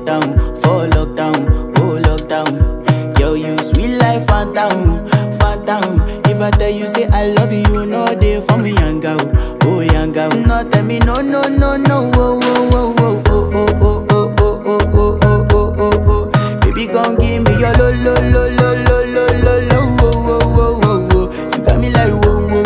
lockdown, for lockdown, oh lockdown. Girl, you sweet life, phantom, phantom. If I tell you say I love you, you know they for me, young girl, oh young girl. No tell me no, no, no, no, oh, oh, oh, oh, oh, oh, oh, oh, oh, oh, oh, oh, oh, oh. Baby, come give me your lo, lo, lo,